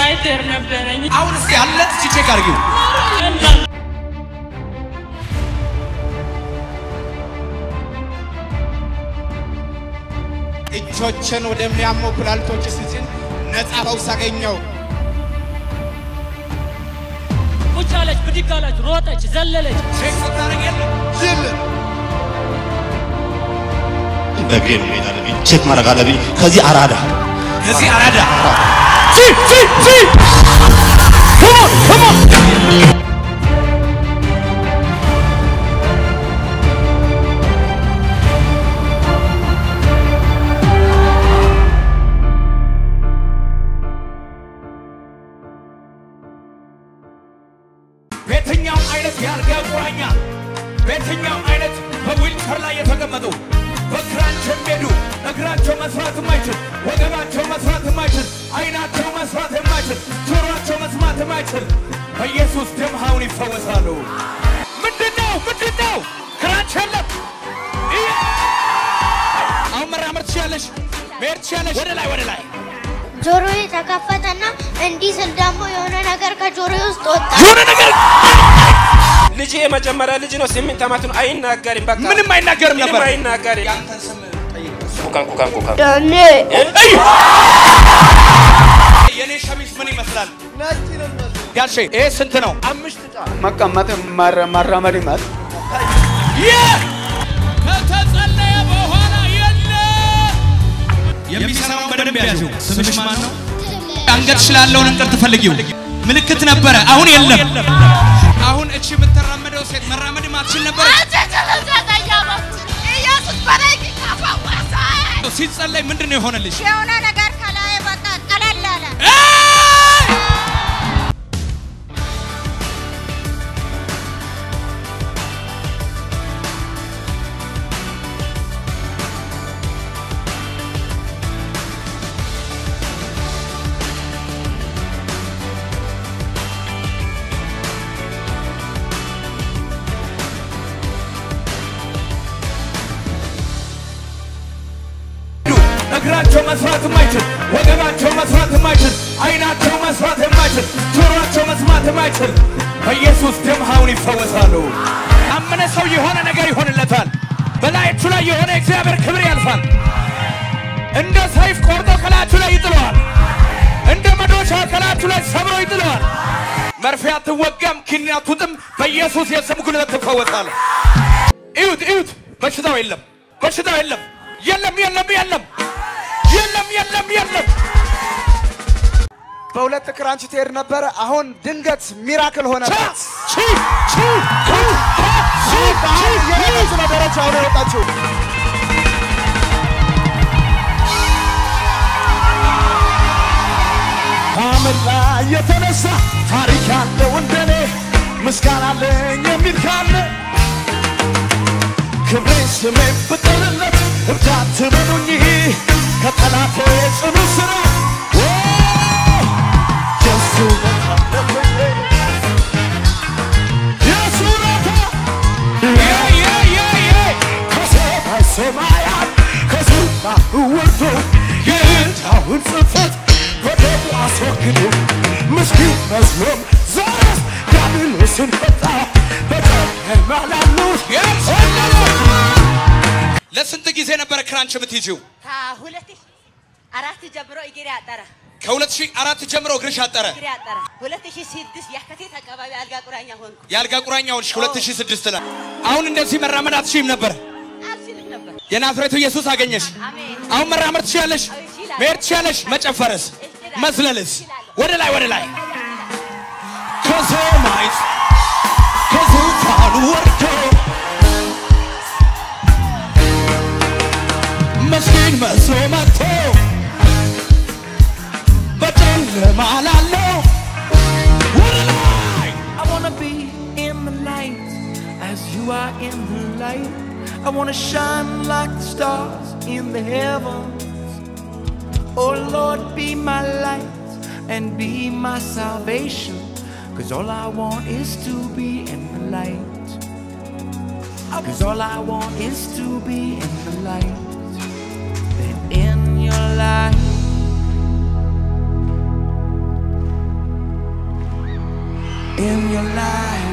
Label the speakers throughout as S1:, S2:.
S1: ላይተር ነበረኝ።
S2: አሁን እስኪ አለ እስኪ ቼክ አድርጊው።
S3: እጆችን ወደሚያሙ ኩላሊቶች ስጭን ነፃ ፈውስ አገኘው።
S1: ቁጭ አለች፣ ብድግ አለች፣ ሮጠች፣ ዘለለች።
S2: ቼክ ስታደርግ የለም
S4: በእግሬ ነው መሄድ አለብኝ። ቼክ ማድረግ አለብኝ። ከዚህ አራዳ
S2: ከዚህ አራዳ በየትኛውም አይነት የአልጋ ቁራኛ በየትኛውም አይነት በዊልቸር ላይ የተቀመጡ በእግራቸው የሚሄዱ እግራቸው መስራት የማይችል ወገባቸው መስራት የማይችል አይናቸው መስራት የማይችል ጆሮአቸው መስማት የማይችል በኢየሱስ ደም አሁን ይፈወሳሉ። ምንድን ነው ምንድን ነው? ክራንች የለም። ይህ- አሁን መራመድ ትችያለሽ፣ መሄድ ትችያለሽ። ወደ ላይ ወደ ላይ
S5: ጆሮዬ ተከፈተና እንዲህ ስል ደግሞ የሆነ ነገር ከጆሮዬ ውስጥ ወጣ።
S2: የሆነ ነገር
S6: ልጅ የመጀመሪያ ልጅ ነው። ስምንት ዓመቱ ነው። አይናገርም። በቃ
S2: ምንም አይናገርም
S6: ምንም
S2: ነበር።
S6: አይናገርም።
S2: ያንተን ስም ጠይቅ።
S6: ኩካን ኩካን ኩካን
S5: ዳኔ
S2: እይ! የኔ ሸሚዝ ምን ይመስላል? ጋሼ ይሄ ስንት ነው? አምስት ጣ
S7: መቀመጥ መራመድ ይመጥ
S2: ከተጸለየ በኋላ የለ የሚሰራውን በደንብ ያዥው። ስምሽ ማን ነው? አንገትሽ ላለውን እንቅር ትፈልጊው ምልክት ነበረ፣ አሁን የለም። አሁን እቺ የምትራመደው ሴት መራመድ ማትችል ነበረ።
S5: ኢየሱስ በረኪ ከፈወሰ
S2: ሲጸለይ ምንድን ነው የሆነልሽ?
S5: የሆነ ነገር ከላይ ወጣ ቀለል አለ።
S2: እግራቸው መስራት የማይችል ወገባቸው መስራት የማይችል አይናቸው መስራት የማይችል ጆሮአቸው መስማት የማይችል በኢየሱስ ደም አሁን ይፈወሳሉ። አመነ ሰው የሆነ ነገር ይሆንለታል። በላያችሁ ላይ የሆነ እግዚአብሔር ክብር ያልፋል። እንደ ሰይፍ ቆርጦ ከላያችሁ ላይ ይጥለዋል። እንደ መዶሻ ከላያችሁ ላይ ሰብሮ ይጥለዋል። መርፌ አትወጋም፣ ኪኒን አትውጥም። በኢየሱስ የስም ጉልበት ትፈወሳል። እዩት እዩት፣ በሽታው የለም፣ በሽታው የለም፣ የለም፣ የለም፣ የለም፣ የለም፣ የለም፣ የለም።
S7: በሁለት ክራንች ትሄድ ነበረ። አሁን ድንገት ሚራክል ሆነ። የሄደች ነው ደረጃውን የወጣችው።
S2: ከአመድ ላይ የተነሳ ታሪክ ያለው እንደኔ ምስጋና አለኝ የሚል ካለ ክብሬ ስሜ ብጥልለት እርዳት ትበሉኝ ከጠላቴ ጽኑ ስራ ኦ፣ የሱ ነፃነት የሱ ነፃ የ የ የ የ ከሰማይ ሰማያት ከዙፋኑ ወርዶ የዕዳውን ጽሕፈት በደሙ አስወግዶ ምስኪን መስሎም ዛሬስ ዲያብሎስን ፈታ በጨለማ ላሉት ለስንት ጊዜ ነበረ ክራንች የምትይዚው?
S8: ከሁለት ሺህ አራት ጀምሮ እግሬ አጠረ
S2: ከ2004 ጀምሮ እግርሽ አጠረ።
S8: እግሬ አጠረ። ሁለት ሺህ ስድስት የካቲት አካባቢ አልጋ ቁራኛ ሆንኩ።
S2: የአልጋ ቁራኛ ሆንሽ 2006 ላይ። አሁን እንደዚህ መራመድ አትችይም ነበር።
S8: አልችልም ነበር።
S2: የናዝሬቱ ኢየሱስ አገኘሽ።
S8: አሜን።
S2: አሁን መራመድ ትችያለሽ፣
S8: እችላለሁ።
S2: መሄድ ትችያለሽ። መጨፈርስ፣
S8: እችላለሁ።
S2: መዝለልስ፣
S8: እችላለሁ።
S2: ወደ ላይ ወደ ላይ ከሰማይ ከዙፋኑ ወርዶ ምስኪን መስሎ መጥቶ በጨለማ ላለው ወደ ላይ
S9: I wanna be in the light as you are in the light. I wanna shine like the stars in the heavens. Oh Lord, be my light and be my salvation. Cause all I want is to be in the light. Cause all I want is to be in the light. And in your light, in your life.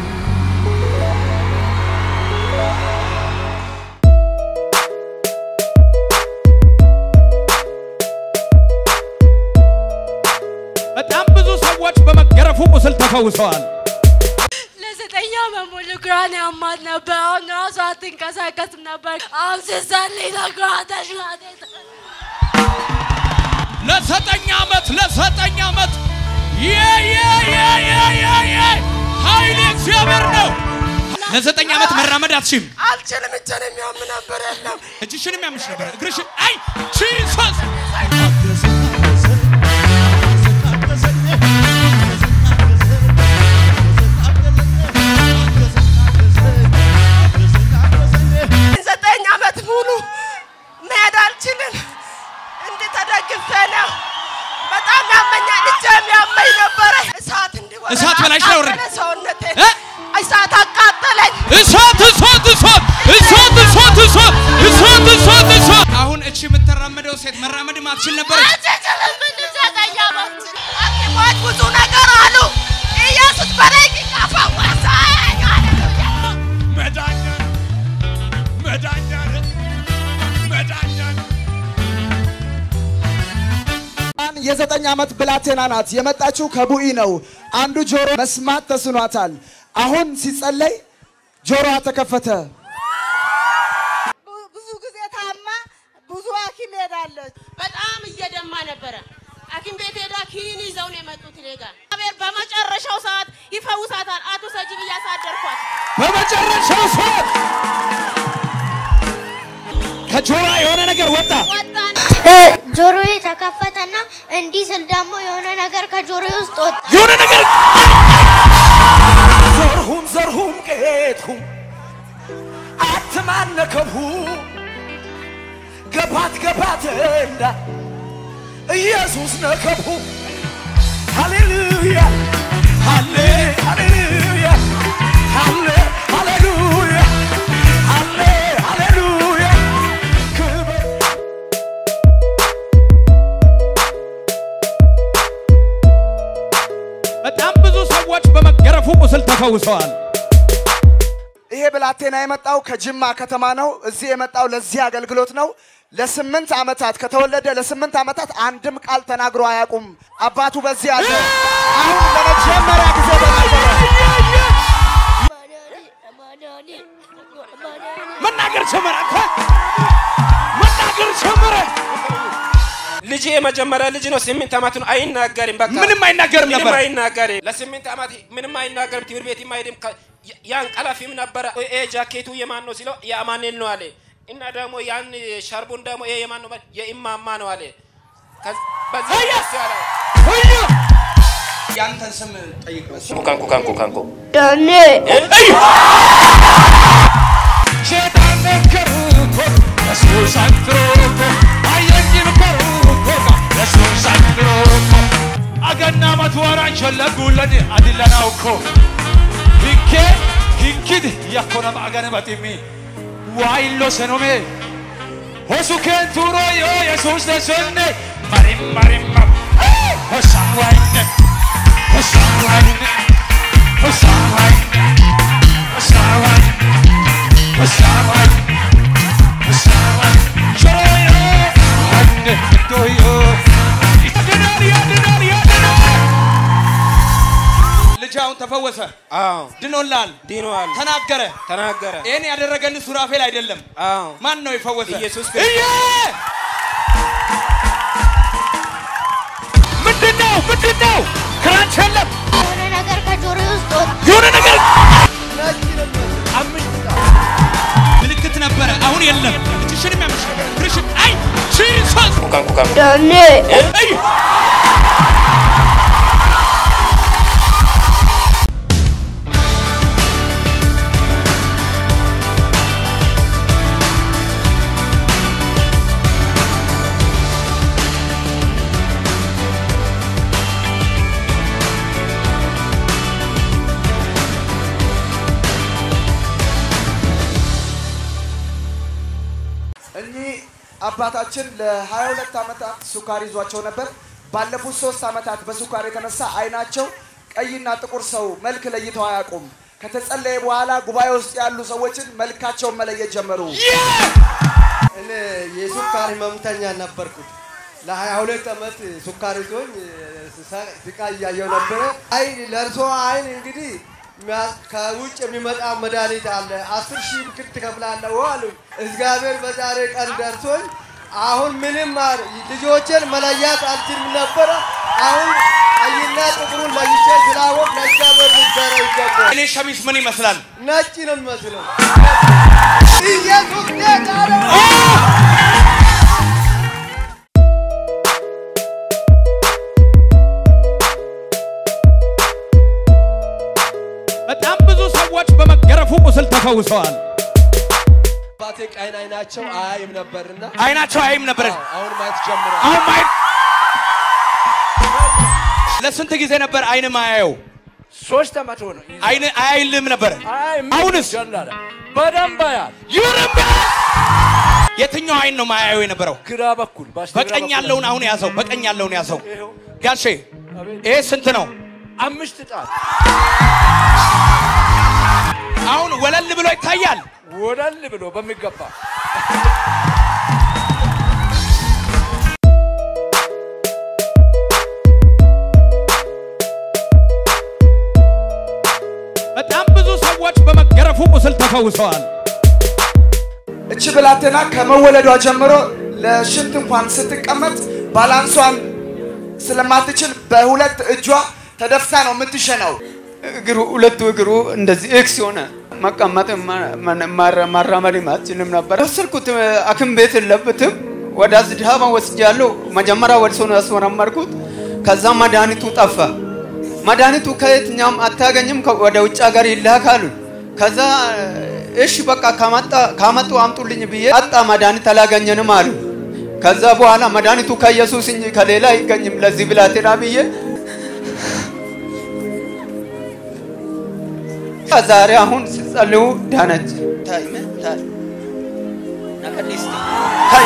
S2: በጣም ብዙ ሰዎች በመገረፉ ቁስል ተፈውሰዋል።
S10: ለዘጠኝ ዓመት ሙሉ ግራን ያማት ነበር። አሁን ራሷ አትንቀሳቀስም ነበር። አሁን ስትጸልይ ለግራ ተሽሏት
S2: ለዘጠኝ ዓመት ለዘጠኝ ዓመት የ የ የ የ የ የ ኃይል እግዚአብሔር ነው። ለዘጠኝ ዓመት መራመድ አትችም።
S3: አልችልም። እጄን የሚያም ነበር የለም
S2: እጅሽን የሚያምሽ ነበር። እግርሽን አይ ጂሰስ
S3: ዘጠኝ ዓመት ሙሉ መሄድ አልችልም። እንዲህ ተደግፌ ነው። በጣም ያመኛል። እጄም ያመኝ ነበረ። እሳት እንዲወጣ
S2: እሳት በላይሽ ላይ ወረደ።
S3: አቃጠለ ሰውነቴ
S2: እ?
S3: እሳት አቃጠለኝ።
S2: እሳት እሳት እሳት እሳት እሳት እሳት እሳት እሳት እሳት አሁን እቺ የምትራመደው ሴት መራመድ ማትችል ነበረች።
S3: አልችልም። እንዲህ ዘጠኝ ዓመት ሐኪሞች ብዙ ነገር አሉ። ኢየሱስ በደቂቃ ፈወሰኝ። ሃሌሉያ
S2: መዳኛ መዳኛ መዳኛ
S7: አን የዘጠኝ ዓመት ብላቴና ናት። የመጣችው ከቡኢ ነው። አንዱ ጆሮ መስማት ተስኗታል። አሁን ሲጸለይ ጆሮዋ ተከፈተ።
S8: ብዙ ጊዜ ታማ ብዙ ሐኪም ሄዳለች። በጣም እየደማ ነበረ። ሐኪም ቤት ሄዳ ኪኒን ይዘው ነው የመጡት እኔ ጋር። እግዚአብሔር በመጨረሻው ሰዓት ይፈውሳታል። አቶ ሰጅብ እያሳደርኳት
S2: በመጨረሻው ሰዓት ከጆሮዋ የሆነ ነገር ወጣ።
S8: ወጣን።
S5: ጆሮዬ ተከፈተና እንዲህ ስል ደግሞ የሆነ ነገር ከጆሮዬ ውስጥ ወጣ።
S2: የሆነ ነገር
S9: ዘርሁም ዘርሁም ቄትሁም አትማነከብሁ ገባት ገባት እንዳ ኢየሱስ ነከብሁ ሃሌሉያ ሃሌ ሃሌሉያ ሃሌ ሃሌሉያ ሃሌ ሃሌሉያ ክብር
S2: በጣም ብዙ ሰዎች በመገረፉ ቁስል ተፈውሰዋል።
S7: ይሄ ብላቴና የመጣው ከጅማ ከተማ ነው። እዚህ የመጣው ለዚህ አገልግሎት ነው። ለስምንት ዓመታት ከተወለደ ለስምንት ዓመታት አንድም ቃል ተናግሮ አያውቁም። አባቱ በዚህ አለ። አሁን ለመጀመሪያ ጊዜ ተናገረ።
S2: መናገር ጀመረ። አንተ መናገር ጀመረ።
S6: ልጅ የመጀመሪያ ልጅ ነው። ስምንት ዓመት ነው። አይናገርም። በቃ
S2: ምንም አይናገርም
S6: ምንም
S2: ነበር።
S6: አይናገርም። ለስምንት ዓመት ምንም አይናገርም። ትምህርት ቤት አይሄድም። ከ- ያን ቀላፊም ነበረ። ይሄ ጃኬቱ የማን ነው ሲለው የአማኑኤል ነው አለ። እና ደግሞ ያን ሻርቡን ደግሞ ይሄ የማን ነው? የኢማማ ነው አለ። ከዚ- በዚህ ደስ ያለው
S2: ያንተን ስም ጠይቅ።
S6: ኩካን ኩካን ኩካን ኩ
S5: ዳኔ
S2: ሴጣን ነገሩኮ ኢየሱስ አንትሮኮ አየኝም ኮሩኮ ኢየሱስ አንትሮኮ አገና መትወራን ሸለጉለን አድለናውኮ ሂኬ ሂንኪድ ያኮነም አገነ በጢሚ ዋይሎ ሰኖሜ ሆሱ ኬንቱሮ ዮ ኢየሱስ ተሰነ ማሪም ማሪም ሆሳን ዋይነ ሆሳን ዋይነ ሆሳን ዋይነ ሆሳን ዋይነ Pasaban, pasaban, lloroyo, ande, doyo. ያድናል፣ ያድናል፣ ያድናል። ልጅ አሁን ተፈወሰ፣
S6: አዎ
S2: ድኖላል፣
S6: ዲኗል
S2: ተናገረ።
S6: ተናገረ።
S2: ይህን ያደረገልን ሱራፌል አይደለም።
S6: አዎ
S2: ማን ነው የፈወሰ?
S6: ኢየሱስ
S2: እየ ምንድን ነው ምንድን ነው? ክራንች የለም
S5: የሆነ ነገር ከጆሮዬ ውስጥ ወጣ።
S2: የሆነ ነገር አምስት ምልክት ነበረ፣ አሁን የለም። እጅሽንም ያምሽ ነበር፣ እግርሽን አይ ጂሰስ
S6: ኩካን ኩካን
S5: ዳኔ
S2: አይ
S7: እኚህ አባታችን ለ22 ዓመታት ሱካር ይዟቸው ነበር። ባለፉት ሶስት ዓመታት በሱካር የተነሳ አይናቸው ቀይና ጥቁር ሰው መልክ ለይተው አያውቁም። ከተጸለየ በኋላ ጉባኤ ውስጥ ያሉ ሰዎችን መልካቸውን መለየት ጀመሩ።
S11: እኔ የሱካር ህመምተኛ ነበርኩት። ለሀያ ሁለት ዓመት ሱካር ይዞኝ ስቃይ እያየው ነበረ። አይን ለእርሶ አይን እንግዲህ ሚያ- ከውጭ የሚመጣ መድኃኒት አለ። አስር ሺህ ብር ትከፍላለህ አሉ። እግዚአብሔር በዛሬ ቀን ደርሶኝ አሁን ምንም ማር ልጆችን መለያት አልችልም ነበረ። አሁን ቀይና ጥቁሩን ለይቼ ስላወቅ ለእግዚአብሔር ምስጋና ይገባል።
S2: እኔ ሸሚዝ ምን ይመስላል?
S11: ነጭ ነው የሚመስለው። ኢየሱስ ጌታ ነው።
S2: በጣም ብዙ ሰዎች በመገረፉ ቁስል ተፈውሰዋል።
S11: አባቴ ቀይን አይናቸው አያይም ነበርና
S2: አይናቸው አያይም ነበር።
S11: አዎ፣ አሁን ማየት ጀምሯል።
S2: አሁን ማየት ለስንት ጊዜ ነበር አይን ማያየው?
S12: ሶስት ዓመት ሆነ።
S2: አይን አያይልም ነበር። አሁንስ
S12: በደንብ ያል
S2: ይርም የትኛው አይን ነው ማያየው የነበረው?
S12: ግራ በኩል በስተግራ
S2: በቀኝ
S12: በኩል
S2: ያለውን አሁን ያዘው። በቀኝ ያለውን ያዘው። ጋሼ ይሄ ስንት ነው?
S12: አምስት ጣት
S2: አሁን ወለል ብሎ ይታያል።
S12: ወለል ብሎ በሚገባ
S2: በጣም ብዙ ሰዎች በመገረፉ ቁስል ተፈውሰዋል።
S7: እቺ ብላቴና ከመወለዷ ጀምሮ ለሽንት እንኳን ስትቀመጥ ባላንሷን ስለማትችል በሁለት እጇ ተደፍታ ነው የምትሸነው።
S13: እግሩ ሁለቱ እግሩ እንደዚህ ኤክስ የሆነ መቀመጥ ማራመድ አትችልም ነበር። ወሰድኩት ሐኪም ቤት የለበትም ወደ አዝድሃባ ወስጃለሁ። መጀመሪያ ወደ ሰው ነው ያስመረመርኩት። ከዛ መድኃኒቱ ጠፋ። መድኃኒቱ ከየትኛውም አታገኝም፣ ከ- ወደ ውጭ ሀገር ይላካሉ። ከዛ እሺ በቃ ካመጣ ካመጡ አምጡልኝ ብዬ አጣ መድኃኒት አላገኘንም አሉ። ከዛ በኋላ መድኃኒቱ ከኢየሱስ እንጂ ከሌላ አይገኝም ለዚህ ብላቴና ብዬ ዛሬ አሁን ሲጸልዩ ዳነች። ታይመ ታይ ነቀሊስቲ ታይ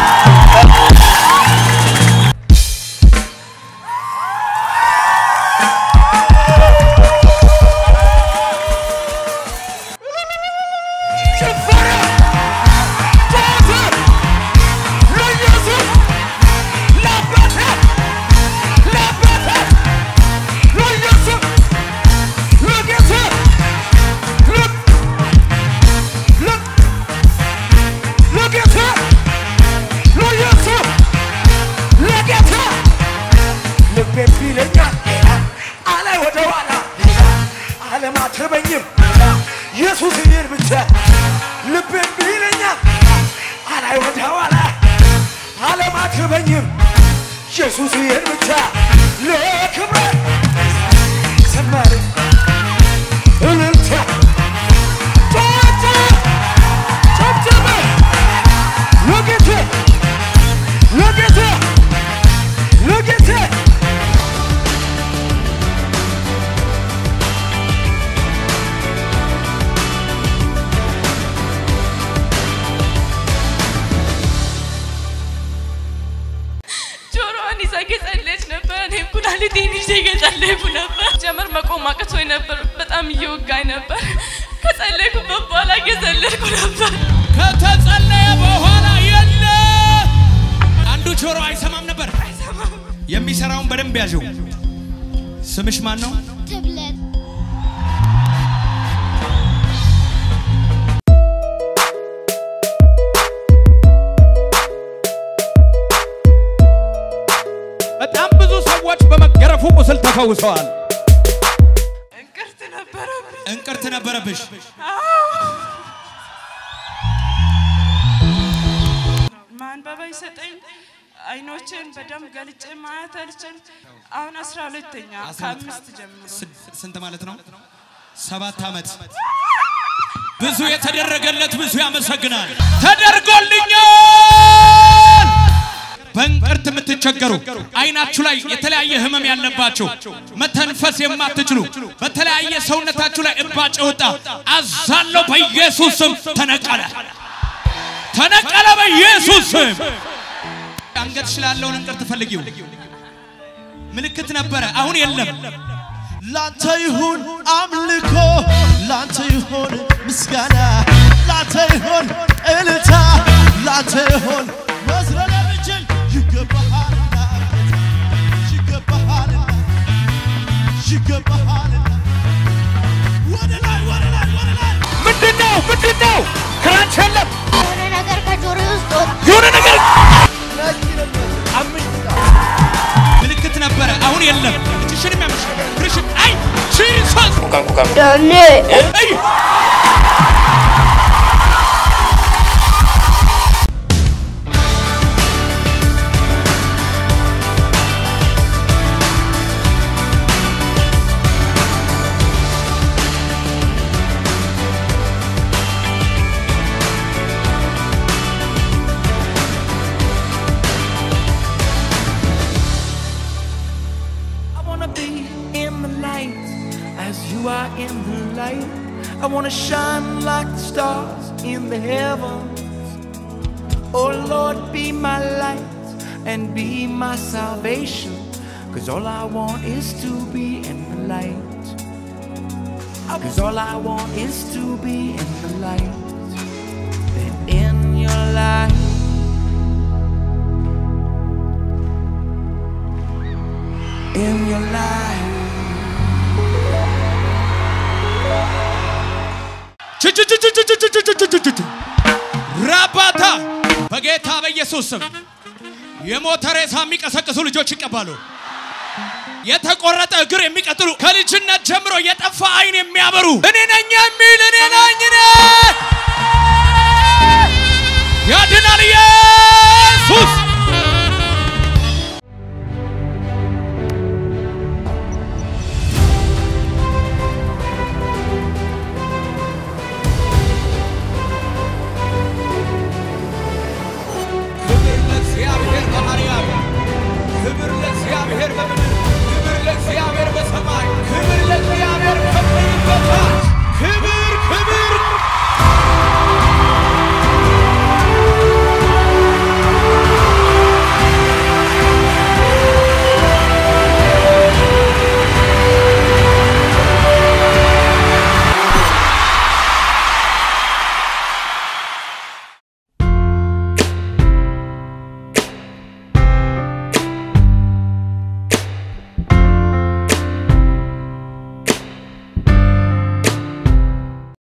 S12: ልቤም ቢለኛል አለ ወደ ኋላ አለማትበኝም ኢየሱስ ይህን ብቻ ልቤም ቢለኛል አለ ወደ ኋላ አለማትበኝም ኢየሱስ ይህን ብቻ ለክብረ ዘማሪ እልልታ ጨዋታ ጨብጨበ ለጌታ ለጌታ ለጌታ
S10: ጆሮዋን ይዛ እየጸለየች ነበር። እኔም ኩላሊቴን ይዤ እየጸለይኩ ነበር። ጀመር መቆም አቅቶኝ ነበር። በጣም እየወጋኝ ነበር። ከጸለይኩበት በኋላ እየዘለልኩ ነበር።
S2: ከተጸለየ በኋላ የለ አንዱ ጆሮ አይሰማም ነበር። የሚሰራውን በደንብ ያዥው። ስምሽ ማን ነው?
S5: ትብለት
S2: በጣም ብዙ ሰዎች በመገረፉ ቁስል ተፈውሰዋል።
S10: እንቅርት ነበረብኝ።
S2: እንቅርት ነበረብሽ።
S10: ማንበብ አይሰጠኝ። አይኖችን በደንብ ገልጬ ማየት አልችል። አሁን አስራ ሁለተኛ ከአምስት ጀምሮ
S2: ስንት ማለት ነው? ሰባት ዓመት ብዙ የተደረገለት ብዙ ያመሰግናል። ተደርጎልኛል። በእንቅርት የምትቸገሩ አይናችሁ ላይ የተለያየ ህመም ያለባችሁ መተንፈስ የማትችሉ በተለያየ ሰውነታችሁ ላይ እባጭ ወጣ አዛለው በኢየሱስ ስም ተነቀለ፣ ተነቀለ በኢየሱስ ስም። አንገትሽ ላለውን እንቅርት ፈልጊው። ምልክት ነበረ፣ አሁን የለም።
S14: ላንተ ይሁን አምልኮ፣ ላንተ ይሁን ምስጋና፣ ላንተ ይሁን እልልታ፣ ላንተ ይሁን መዝረር የምችል ይገባሃልና ይገባሃልና ይገባሃልና ወደ ላይ ወደ ላይ ወደ ላይ
S2: ምንድነው ምንድነው? ክራንች የለም
S5: የሆነ ነገር ከጆሮ ውስጥ ወጣ።
S2: የሆነ ነገር
S15: ምልክት ነበረ፣ አሁን የለም። እጅሽንም ያመሽ እግርሽን አይ ጂሰስ
S5: ዳኔ
S15: አይ
S9: I wanna be in the light as you are in the light. I wanna shine like the stars in the heavens. Oh Lord, be my light and be my salvation. Cause all I want is to be in the light. Cause all I want is to be in the light. And in your light. In your light.
S15: ችችችችችችችችችችችች ራባታ በጌታ በኢየሱስ ስም የሞተ ሬሳ የሚቀሰቅሱ ልጆች ይቀባሉ። የተቆረጠ እግር የሚቀጥሉ ከልጅነት ጀምሮ የጠፋ አይን የሚያበሩ እኔ ነኝ የሚል እኔ ነኝ እኔ